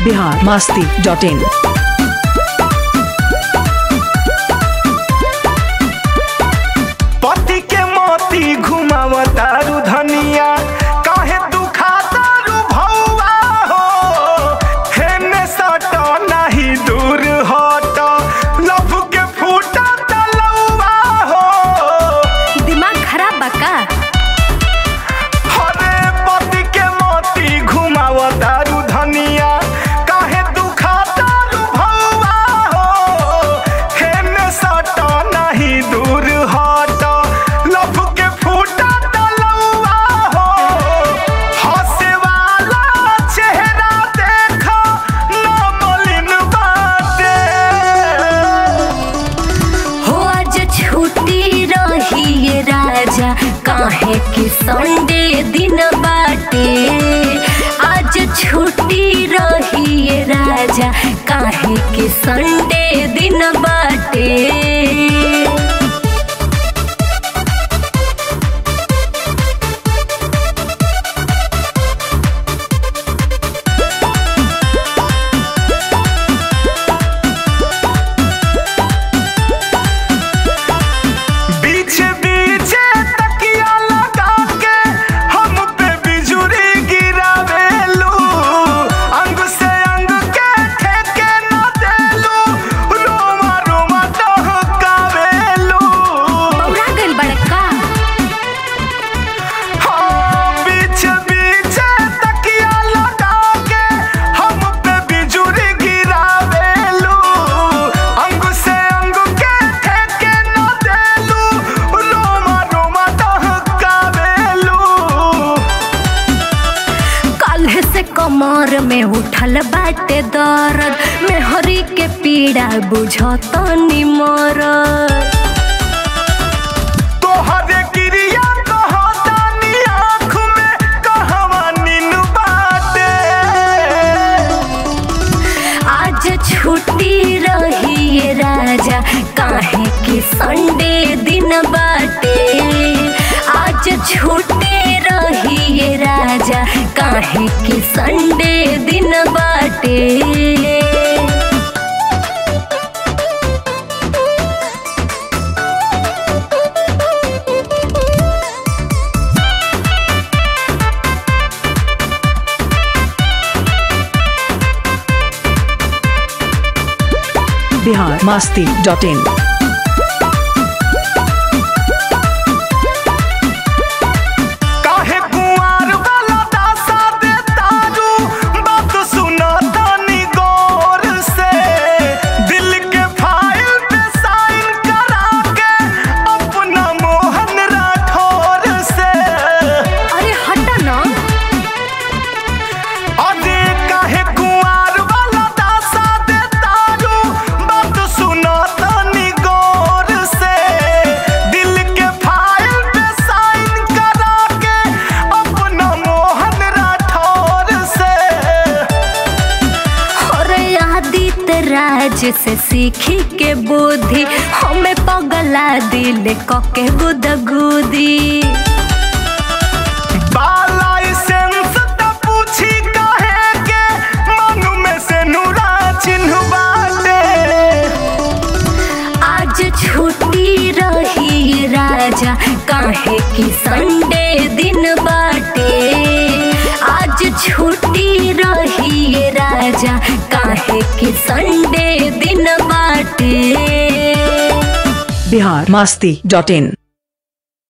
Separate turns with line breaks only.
Bihar Masti dot in
पति के मोती घुमावतारू धनिया काहे दुखातारू भौआ हो हेने सट नाही दूर हट लभ के फूटा तलौआ हो
दिमाग खराब बा का
हरे पति के मोती घुमावतारू धनिया काहे दुखातारू भौआ हो हेने सट नाही दूर हट लभ के फूटा तलौआ हो हंसे वाला चेहरा देखो न मलिन बाटे
हो आज छुट्टी रही ये राजा काहे कि संडे दिन बाटे आज छुट्टी रही ये राजा काहे कि संडे दिन बाटे
बीच बीच तकिया लगा के हम पे बिजुरी गिरावेलू अंग से अंग के ठेके न देलू रोमा रोमा दहकावेलू
बौरा गइल बड़का
हाँ बीच बीच तकिया लगा के हम पे बिजुरी गिरावेलू अंग से अंग के ठेके न देलू रोमा रोमा दहकावेलू
काल्हे से कमर में उठल बाटे दर्द मेहरी के पीड़ा बुझतनी मरद
तोहरे क्रिया कहतानी आँख में कहवा नीन बाटे
आज छुट्टी रही ये राजा काहे कि संडे दिन बाटे आज छुट्टी रही ये राजा काहे कि संडे दिन बाटे
बिहार मास्ती डॉट इन
काहे कुंवार वाला दासा दे तारू बात सुना तानी गौर से दिल के फाइल पे साइन करा के अपना मोहन राठौर से
अरे हट ना
अरे काहे कुंवार वाला दासा दे तारू बात सुना तानी गौर से दिल के फाइल पे साइन करा के अपना मोहन राठौर से
और आदित्य राज से सीखी के बुद्धि हमें पगला दिल कके गुदगुदी
बालाइसेंस त पूछी काहे के मनु में से नूरा चिन्ह बाटे
आज छुट्टी रही राजा काहे कि संडे दिन बाटे आज छुट्टी रही राजा काहे कि संडे दिन बाटे
बिहार मास्ती डॉट इन